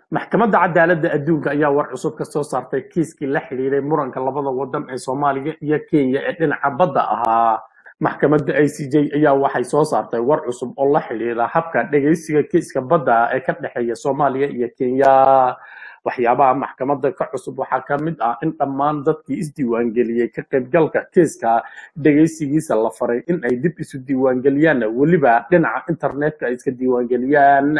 maxkamadda cadaaladda adduunka ayaa war cusub ka soo saartay kiiskii la xidhiiray muranka labada wadan ee soomaaliya iyo kenya ee dhinaca badda ahaa maxkamadda i c j ayaa waxay soo saartay war cusub oo la xidhiira habka dhegeysiga kiiska badda ee ka dhexeeya soomaaliya iyo kenya waxyaabaha maxkamadda ka cusub waxaa ka mid ah in dhammaan dadkii isdiiwaangeliyey ka qaybgalka kiiska dhegeysigiisa la faray in ay dib isu diiwaangeliyaan weliba dhinaca internetka ay iska diiwaangeliyaan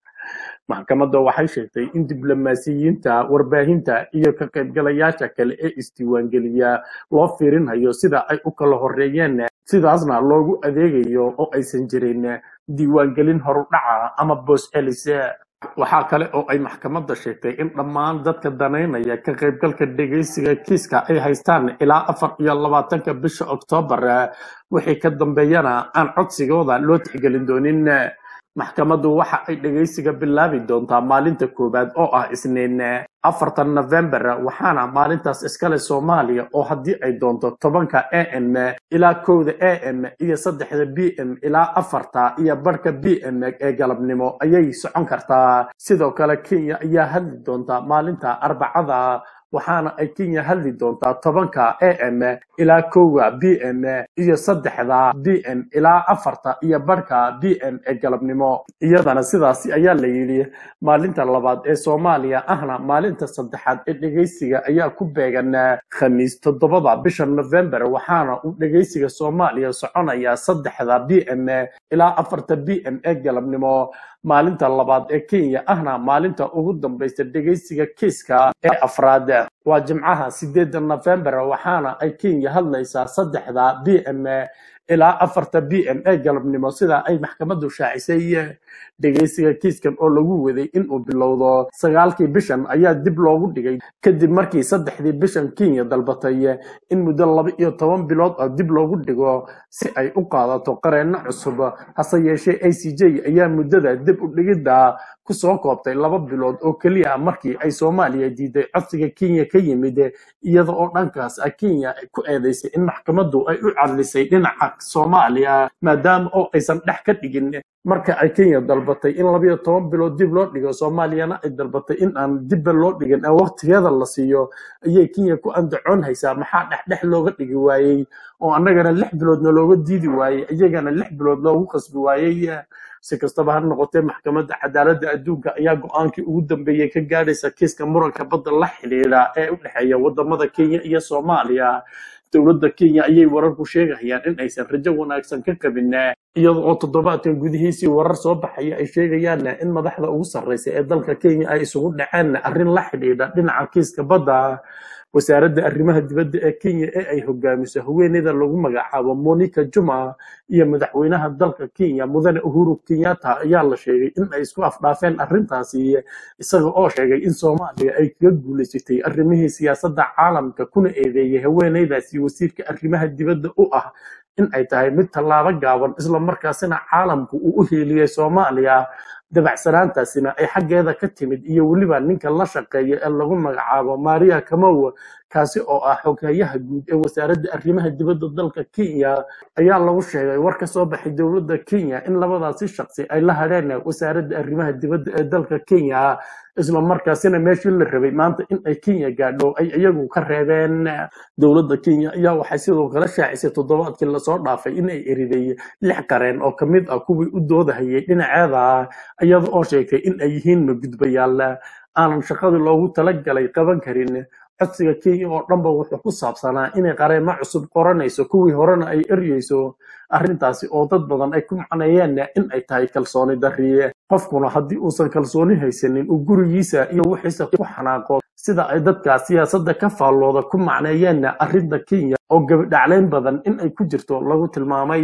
maxkamadda waxay sheegtay in diblomaasiyiinta warbaahinta iyo ka qaybgalayaasha kale ee isdiiwaangeliya loo fiirinhayo sida ay u kala horeeyeen sidaasna loogu adeegayo oo aysan jirin diiwaangelin horudhaca ama boos celise waxaa kale oo ay maxkamadda sheegtay in dhammaan dadka danaynaya ka qaybgalka dhegeysiga kiiska ay haystaan ilaa afar iyo labaatanka bisha oktoobar wixii ka dambeeyana aan codsigooda loo tixgelin doonin maxkamaddu waxa ay dhegeysiga bilaabi doontaa maalinta koowaad oo ah isniin afartan november waxaana maalintaas iskale soomaaliya oo haddii ay doonto tobanka a m ilaa kowda a m iyo saddexda b m ilaa afarta iyo barhka b m ee galabnimo ayay socon kartaa sidoo kale kenya ayaa hadli doonta maalinta arbacada waxaana ay kenya hadli doontaa tobanka a m ilaa kowa b m iyo saddexda b m ilaa afarta iyo barhka b m ee galabnimo iyadana sidaasi ayaa la yidhi maalinta labaad ee soomaaliya ahna maalinta saddexaad ee dhegeysiga ayaa ku beegan khamiis toddobada bisha november waxaana uu dhegeysiga soomaaliya soconayaa saddexda b m ilaa afarta b m ee galabnimo maalinta labaad ee kenya ahna maalinta ugu dambaysa dhegeysiga kiiska ee afraad waa jimcaha sideedda november waxaana ay kenya hadlaysaa saddexda b m ilaa afarta b m ee galabnimo sida ay maxkamaddu shaacisay dhegeysiga kiiskan oo lagu waday inuu bilowdo sagaalkii bishan ayaa dib loogu dhigay kadib markii saddexdii bishan kenya dalbatay in muddo laba iyo toban bilood oo dib loogu dhigo si ay u qaadato qareenno cusub hase yeeshee a c j ayaa muddada dib u dhigidda kusoo koobtay laba bilood oo keliya markii ay soomaaliya diiday codsiga kenya ka yimid iyada oo dhankaas ah kenya ku eedeysay in maxkamaddu ay u cadlisay dhinaca soomaaliya maadaama oo aysan dhex ka dhigin marka ay kenya dalbatay in labayo toban bilood dib loo dhigo soomaaliyana ay dalbatay in aan dibba loo dhigin ee waqtigeeda la siiyo ayay kenya ku andacoon haysaa maxaa dhexdhex looga dhigi waayey oo annagana lix biloodna looga diidi waayey iyagana lix bilood loogu khasbi waayey si kastaba ha noqotee maxkamadda cadaaladda adduunka ayaa go-aankii ugu dambeeyey ka gaadhaysa kiiska muranka badda la xidhiidha ee u dhexeeya wadamada kenya iyo soomaaliya dowladda kenya ayay wararku sheegayaan in aysan rajo wanaagsan ka qabin iyada oo toddobaadkan gudihiisii warar soo baxaya ay sheegayaan in madaxda ugu sarreysa ee dalka kenya ay isugu dhaceen arrin la xidhiidha dhinaca kiiska badda wasaaradda arrimaha dibadda ee kenya ee ay hogaamiso haweeneyda lagu magacaabo monica juma iyo madaxweynaha dalka kenya mudane uhuru kenyatta ayaa la sheegay in ay isku afdhaafeen arrintaasi isaga oo sheegay in soomaaliya ay kaga guulaysatay arrimihii siyaasadda caalamka kuna eedeeyay haweeneydaasi wasiirka arrimaha dibadda u ah in ay tahay mid tallaabo gaaban isla markaasina caalamku uu u hiiliyey soomaaliya dabacsanaantaasina ay xaggeeda ka timid iyo weliba ninka la shaqeeya ee lagu magacaabo maria kamow kaasi oo ah xoghayaha guud ee wasaaradda arrimaha dibadda dalka kenya ayaa lagu sheegay war ka soo baxay dowladda kenya in labadaasi shaqsi ay la hadheen wasaaradda arrimaha dibadda ee dalka kenya isla markaasina meeshii la rabay maanta in ay kenya gaadho ay iyagu ka reebeen dowladda kenya ayaa waxay sidoo kale shaacisay toddobaadkii lasoo dhaafay in ay eriday lix qareen oo kamid ah kuwii u doodahayay dhinaceeda iyada oo sheegtay in ay yihiin magudbayaal aanan shaqadii loogu talagalay qaban karin codsiga kenya oo dhanba wuxuu ku saabsanaa inay qareemo cusub qoranayso kuwii horena ay eryeyso arrintaasi oo dad badan ay ku macneeyeen in ay tahay kalsooni darriye qofkuna haddii uusan kalsooni haysanin uu gurigiisa iyo wixiisa ku xanaaqo sida ay dadka siyaasadda ka faallooda ku macneeyeen arrinta kenya oo gabadhaclayn badan in ay ku jirto lagu tilmaamay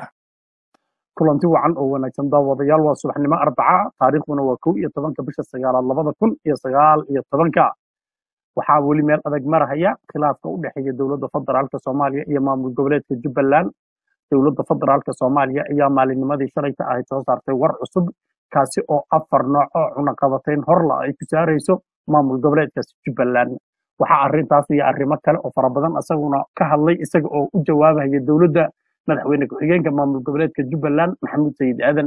kulanti wacan oo wanaagsan daawadayaal waa subaxnimo arbaca taariikhduna waa kow iyo tobanka bisha sagaalaad labada kun iyo sagaal iyo tobanka waxaa weli meel adag marahaya khilaafka u dhexeeya dowladda federaalka soomaaliya iyo maamul goboleedka jubbaland dowladda federaalka soomaaliya ayaa maalinnimadii shalayta ahayd soo saartay war cusub kaasi oo afar nooc oo cunaqabatayn horla ay ku saarayso maamul goboleedkaasi jubbaland waxaa arrintaas iyo arrimo kale oo fara badan isaguna ka hadlay isaga oo u jawaabaya dowladda madaxweyne ku-xigeenka maamul goboleedka jubbaland maxamuud sayid aadan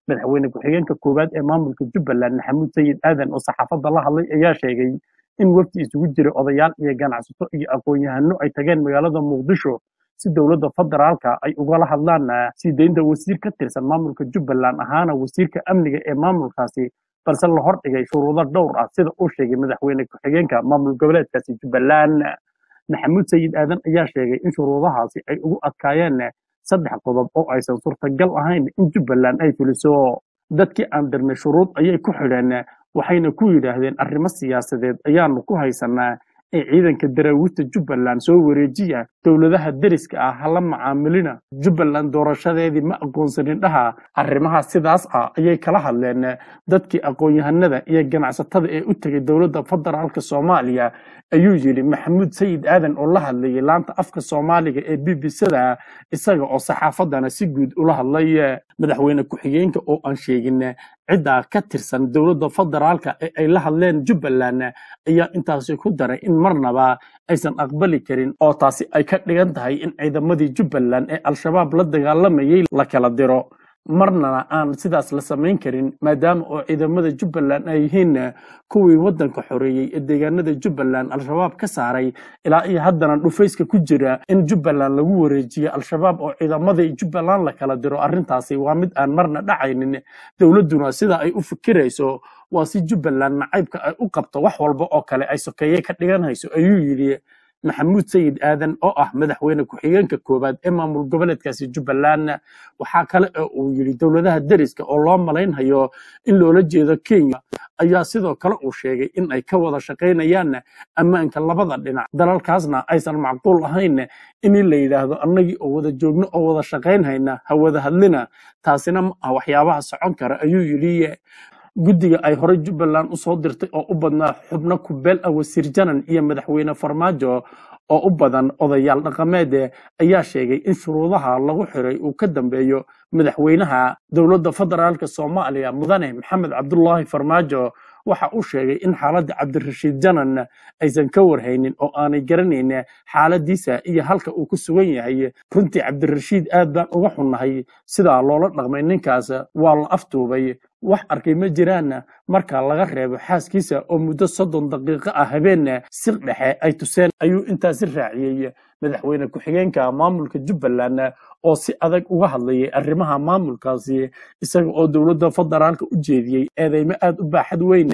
madaxweyne ku-xigeenka koowaad ee maamulka jubbaland maxamuud sayid aadan oo saxaafadda la hadlay ayaa sheegay in wafdi isugu jira odayaal iyo ganacsato iyo aqoon-yahano ay tageen magaalada muqdisho si dowladda federaalka ay ugala hadlaan sii deynta wasiir ka tirsan maamulka jubbaland ahaana wasiirka amniga ee maamulkaasi balse la hordhigay shuruudo dhowr ah sida uu sheegay madaxweyne ku-xigeenka maamul goboleedkaasi jubbaland maxamuud sayid aadan ayaa sheegay in shuruudahaasi ay ugu adkaayeen saddex qodob oo aysan suurtagal ahayn in jubbaland ay fuliso dadkii aan dirnay shuruud ayay ku xidheen waxayna ku yidhaahdeen arrimo siyaasadeed ayaanu ku haysanaa ee ciidanka daraawiishta jubbaland soo wareejiya dowladaha deriska ah hala macaamilina jubbaland doorashadeedii ma aqoonsanin dhaha arrimaha sidaas ah ayay kala hadleen dadkii aqoon-yahanada iyo ganacsatada ee u tegay dowladda federaalka soomaaliya ayuu yidhi maxamuud sayid aadan oo la hadlayay laanta afka soomaaliga ee b b c-da isaga oo saxaafadana si guud ula hadlay madaxweyne ku-xigeenka oo aan sheegin ciddaa ka tirsan dowladda federaalka ee ay la hadleen jubbaland ayaa intaasi ku daray in marnaba aysan aqbali karin oo taasi ay ka dhigan tahay in ciidamadii jubbaland ee al-shabaab la dagaalamayay la kala diro marnana aan sidaas la samayn karin maadaama oo ciidamada jubbaland ay yihiin kuwii waddanka xoreeyey ee deegaanada jubbaland al-shabaab ka saaray ilaa iyo haddana dhufayska ku jira in jubbaland lagu wareejiyo al-shabaab oo ciidamadii jubbaland la kala diro arrintaasi waa mid aan marna dhacaynin dowladduna sida ay u fikirayso waa si jubbaland nacaybka ay u qabto wax walba oo kale ay sokeeye ka dhiganayso ayuu yidhi maxamuud sayid aadan oo ah madaxweyne ku-xigeenka koowaad ee maamul goboleedkaasi jubbaland waxaa kale oo uu yidhi dowladaha deriska oo loo malaynhayo in loola jeedo kenya ayaa sidoo kale uu sheegay in ay ka wada shaqaynayaan ammaanka labada dhinac dalalkaasna aysan macquul ahayn in la yidhaahdo annagii oo wada joogno oo wada shaqaynhayna ha wada hadlina taasina ma ah waxyaabaha socon kara ayuu yidhi guddiga ay horey jubbaland u soo dirtay oo u badnaa xubno kubeel ah wasiir janan iyo madaxweyne farmaajo oo u badan odayaal dhaqameed ayaa sheegay in shuruudaha lagu xiray uu ka dambeeyo madaxweynaha dowladda federaalka soomaaliya mudane maxamed cabdulaahi farmaajo waxa uu sheegay in xaaladda cabdirashiid janan aysan ka warhaynin oo aanay garanayn xaaladiisa iyo halka uu ku sugan yahay runtii cabdirashiid aad baan uga xunnahay sidaa loola dhaqmay ninkaas waa la aftuubay wax arkay ma jiraan marka laga reebo xaaskiisa oo muddo soddon daqiiqo ah habeen sir dhexe ay tuseen ayuu intaasi raaciyey madaxweyne ku-xigeenka maamulka jubbaland oo si adag uga hadlayay arrimaha maamulkaasi isaga oo dowladda federaalka u jeediyey eedeymo aad u baaxad weyn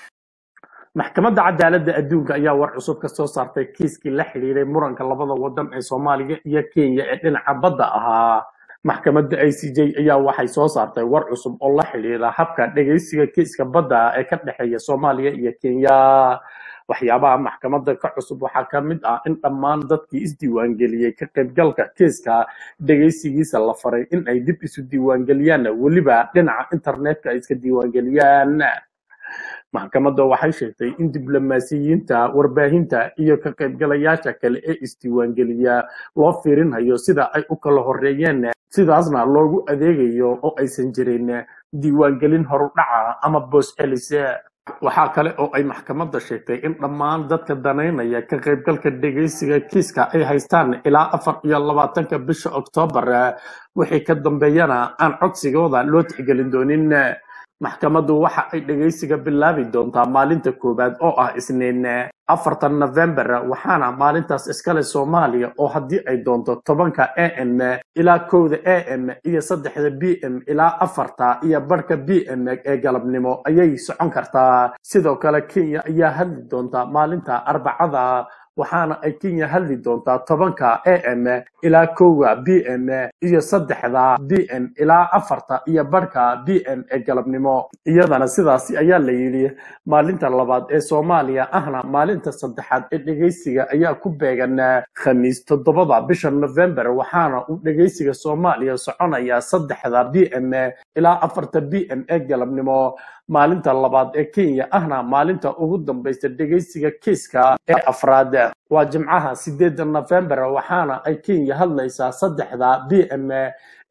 maxkamadda cadaaladda adduunka ayaa war cusub ka soo saartay kiiskii la xidhiiray muranka labada wadan ee soomaaliya iyo kenya ee dhinaca badda ahaa maxkamadda i c j ayaa waxay soo saartay war cusub oo la xidhiira habka dhegaysiga kiiska badda ee ka dhexeeya soomaaliya iyo kenya waxyaabaha maxkamadda ka cusub waxaa ka mid ah in dhammaan dadkii isdiiwaangeliyey ka qaybgalka kiiska dhegaysigiisa la faray in ay dib isu diiwaangeliyaan weliba dhinaca internetka ay iska diiwaangeliyaan maxkamadda waxay sheegtay in diblomaasiyiinta warbaahinta iyo ka qaybgalayaasha kale ee isdiiwaangeliya loo fiirinhayo sida ay u kala horeeyeen sidaasna loogu adeegayo oo aysan jirin diiwaangelin horudhaca ama boos celise waxaa kale oo ay maxkamadda sheegtay in dhammaan dadka danaynaya ka qaybgalka dhegaysiga kiiska ay haystaan ilaa afar iyo labaatanka bisha oktoobar wixii ka dambeeyana aan codsigooda loo tixgelin doonin maxkamaddu waxa ay dhegaysiga bilaabi doontaa maalinta koowaad oo ah isniin afartan november waxaana maalintaas iskale soomaaliya oo haddii ay doonto tobanka a m ilaa kowda a m iyo saddexda b m ilaa afarta iyo barhka b m ee galabnimo ayay socon kartaa sidoo kale kenya ayaa hadli doontaa maalinta arbacada waxaana ay kenya hadli doontaa tobanka a m ilaa kowga b m iyo saddexda b m ilaa afarta iyo barhka b m ee galabnimo iyadana sidaasi ayaa la yidhi maalinta labaad ee soomaaliya ahna maalinta saddexaad ee dhegaysiga ayaa ku beegan khamiis toddobada bisha november waxaana uu dhegaysiga soomaaliya soconayaa saddexda b m ilaa afarta b m ee galabnimo maalinta labaad ee kenya ahna maalinta ugu dambaysa dhegaysiga kiiska ee afraad waa jimcaha sideedda november waxaana ay kenya hadlaysaa saddexda b m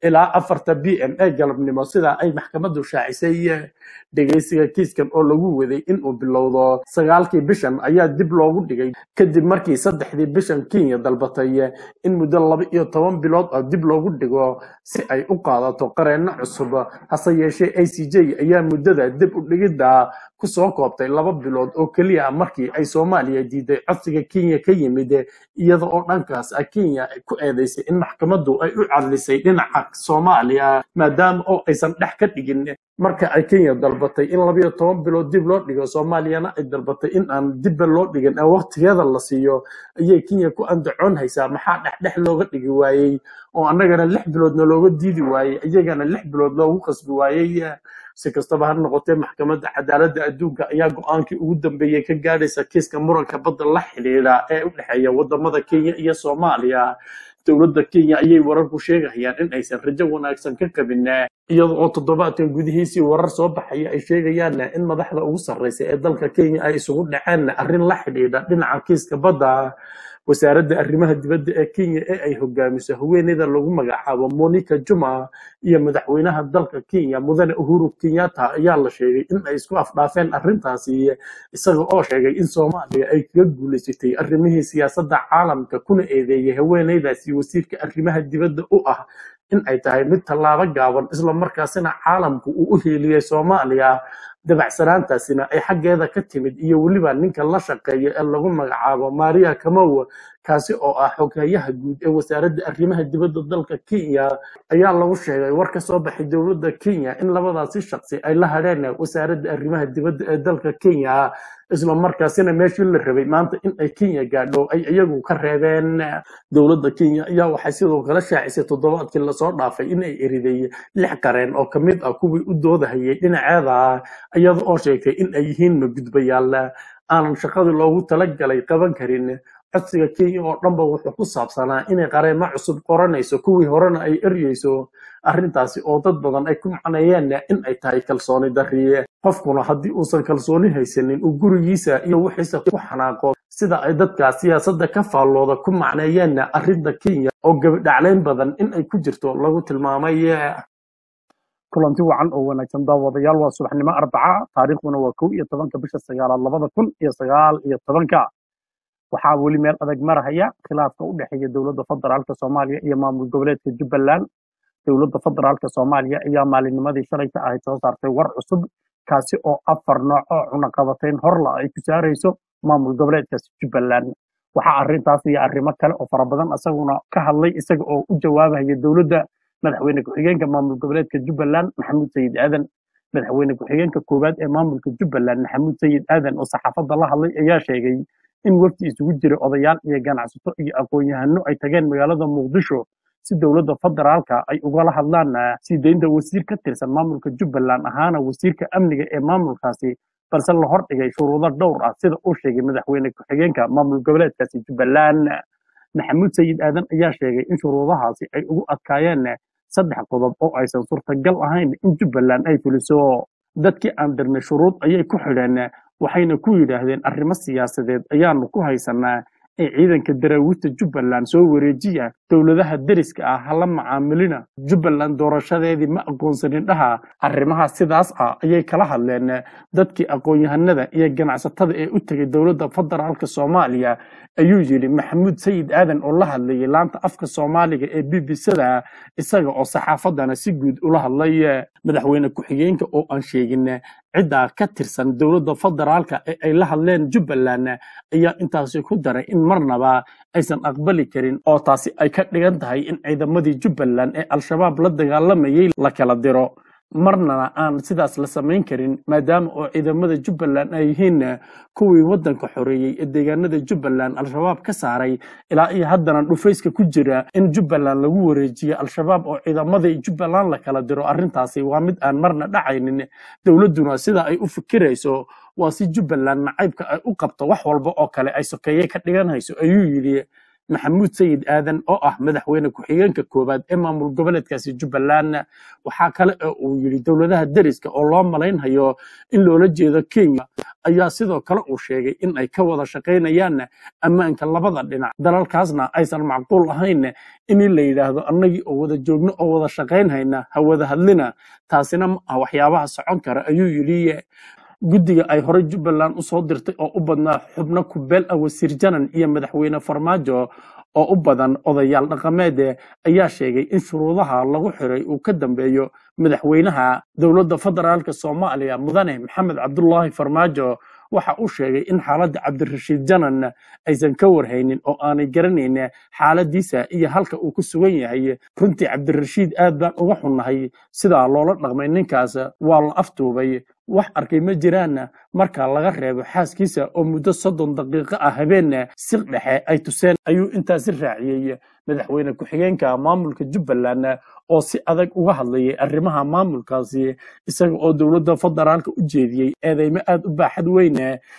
ilaa afarta b m ee galabnimo sida ay maxkamaddu shaacisay dhegeysiga kiiskan oo lagu waday inuu bilowdo sagaalkii bishan ayaa dib loogu dhigay kadib markii saddexdii bishan kenya dalbatay in muddo laba iyo toban bilood oo dib loogu dhigo si ay u qaadato qareenno cusub hase yeeshee a c j ayaa muddada dib u dhigidda kusoo koobtay laba bilood oo keliya markii ay soomaaliya diiday codsiga kenya ka yimid iyada oo dhankaas ah kenya ku eedeysay in maxkamaddu ay u cadlisay dhinaca soomaaliya maadaama oo aysan dhex ka dhigin marka ay kenya dalbatay in labayo toban bilood dib loo dhigo soomaaliyana ay dalbatay in aan dibba loo dhigin ee waqtigeeda la siiyo ayay kenya ku andacoon haysaa maxaa dhexdhex looga dhigi waayey oo annagana lix biloodna looga diidi waayey iyagana lix bilood loogu qasbi waayey si kastaba ha noqotee maxkamadda cadaaladda adduunka ayaa go-aankii ugu dambeeyey ka gaadhaysa kiiska muranka badda la xidhiidha ee u dhexeeya wadamada kenya iyo soomaaliya dowladda kenya ayay wararku sheegayaan in aysan rajo wanaagsan ka qabin iyada oo toddobaadkan gudihiisii warar soo baxaya ay sheegayaan in madaxda ugu sarreysa ee dalka kenya ay isugu dhaceen arrin la xidhiidha dhinaca kiiska badda wasaaradda arrimaha dibadda ee kenya ee ay hogaamiso haweeneyda lagu magacaabo monica juma iyo madaxweynaha dalka kenya mudane uhuru kenyatta ayaa la sheegay in ay isku afdhaafeen arrintaasi isaga oo sheegay in soomaaliya ay kaga guulaysatay arrimihii siyaasadda caalamka kuna eedeeyay haweeneydaasi wasiirka arrimaha dibadda u ah in ay tahay mid tallaabo gaaban isla markaasina caalamku uu u heeliyey soomaaliya dabacsanaantaasina ay xaggeeda ka timid iyo weliba ninka la shaqeeya ee lagu magacaabo maria kamow kaasi oo ah xogeeyaha guud ee wasaaradda arrimaha dibadda dalka kenya ayaa lagu sheegay war ka soo baxay dowladda kenya in labadaasi shaqsi ay la hadheen wasaaradda arrimaha dibadda ee dalka kenya isla markaasina meeshii la rabay maanta in ay kenya gaadho ay iyagu ka reebeen dowladda kenya ayaa waxay sidoo kale shaacisay toddobaadkii lasoo dhaafay in ay eriday lix qareen oo ka mid ah kuwii u doodahayay dhinaceeda iyada oo sheegtay in ay yihiin magudbayaal aanan shaqadii loogu talagalay qaban karin codsiga kenya oo dhanba wuxuu ku saabsanaa inay qareemo cusub qoranayso kuwii horena ay eryeyso arrintaasi oo dad badan ay ku macneeyeen in ay tahay kalsooni darriye qofkuna haddii uusan kalsooni haysanin uu gurigiisa iyo wixiisa ku xanaaqo sida ay dadka siyaasadda ka faallooda ku macneeyeen arrinta kenya oo gabidhaclayn badan in ay ku jirto lagu tilmaamay kulanti wacan oo wanaagsan daawadayaal waa subaxnimo arbaca taariikhduna waa kow iyo tobanka bisha sagaalaad labada kun iyo sagaal iyo tobanka waxaa weli meel adag marahaya khilaafka u dhexeeya dowladda federaalka soomaaliya iyo maamul goboleedka jubbaland dowladda federaalka soomaaliya ayaa maalinnimadii shalayta ahayd soo saartay war cusub kaasi oo afar nooc oo cunaqabatayn horla ay ku saarayso maamul goboleedkaasi jubbaland waxaa arrintaas iyo arrimo kale oo fara badan isaguna ka hadlay isaga oo u jawaabaya dowladda madaxweyne ku-xigeenka maamul goboleedka jubbaland maxamuud sayid aadan madaxweyne ku-xigeenka koowaad ee maamulka jubbaland maxamuud sayid aadan oo saxaafadda la hadlay ayaa sheegay in wafdi isugu jira odayaal iyo ganacsato iyo aqoon-yahano ay tageen magaalada muqdisho si dowladda federaalka ay ugala hadlaan sii deynta wasiir ka tirsan maamulka jubbaland ahaana wasiirka amniga ee maamulkaasi balse la hordhigay shuruudo dhowr ah sida uu sheegay madaxweyne ku-xigeenka maamul goboleedkaasi jubbaland maxamuud sayid aadan ayaa sheegay in shuruudahaasi ay ugu adkaayeen saddex qodob oo aysan suurtagal ahayn in jubbaland ay fuliso dadkii aan dirnay shuruud ayay ku xidheen waxayna ku yidhaahdeen arrimo siyaasadeed ayaanu ku haysanaa ee ciidanka daraawiishta jubbaland soo wareejiya dowladaha deriska ah hala macaamilina jubbaland doorashadeedii ma aqoonsanin dhaha arrimaha sidaas ah ayay kala hadleen dadkii aqoon-yahanada iyo ganacsatada ee u tegay dowladda federaalka soomaaliya ayuu yidhi maxamuud sayid aadan oo la hadlayay laanta afka soomaaliga ee b b c-da isaga oo saxaafadana si guud ula hadlay madaxweyne ku-xigeenka oo aan sheegin ciddaa ka tirsan dowladda federaalka ee ay la hadleen jubbaland ayaa intaasi ku daray in marnaba aysan aqbali karin oo taasi ay ka dhigan tahay in ciidamadii jubbaland ee al-shabaab la dagaalamayay la kala diro marnana aan sidaas la samayn karin maadaama oo ciidamada jubbaland ay yihiin kuwii waddanka xoreeyey ee deegaanada jubbaland al-shabaab ka saaray ilaa iyo haddana dhufayska ku jira in jubbaland lagu wareejiyo al-shabaab oo ciidamadii jubbaland la kala diro arrintaasi waa mid aan marna dhacaynin dowladduna sida ay u fikirayso waa si jubbaland nacaybka ay u qabto wax walba oo kale ay sokeeye ka dhiganayso ayuu yidhi maxamuud sayid aadan oo ah madaxweyne ku-xigeenka koowaad ee maamul goboleedkaasi jubbaland waxaa kale oo uu yidhi dowladaha deriska oo loo malaynhayo in loola jeedo kenya ayaa sidoo kale uu sheegay in ay ka wada shaqaynayaan ammaanka labada dhinac dalalkaasna aysan macquul ahayn in la yidhaahdo annagii oo wada joogno oo wada shaqaynhayna ha wada hadlina taasina ma ah waxyaabaha socon kara ayuu yidhi guddiga ay horey jubbaland usoo dirtay oo u badnaa xubno kubeel ah wasiir janan iyo madaxweyne farmaajo oo u badan odayaal dhaqameed ayaa sheegay in shuruudaha lagu xiray uu ka dambeeyo madaxweynaha dowladda federaalk soomaaliya mudane maxamed cabdulaahi farmaajo waxa uu sheegay in xaaladda cabdirashiid janan aysan ka warhaynin oo aanay garanayn xaaladiisa iyo halka uu ku sugan yahay runtii cabdirashiid aad baan uga xunnahay sidaa loola dhaqmay ninkaas waa la aftuubay wax arkay ma jiraan marka laga reebo xaaskiisa oo muddo soddon daqiiqo ah habeen si dhexe ay tuseen ayuu intaasi raaciyey madaxweyne ku-xigeenka maamulka jubbaland oo si adag uga hadlayay arrimaha maamulkaasi isaga oo dowladda federaalka u jeediyey eedeymo aad u baaxad weyn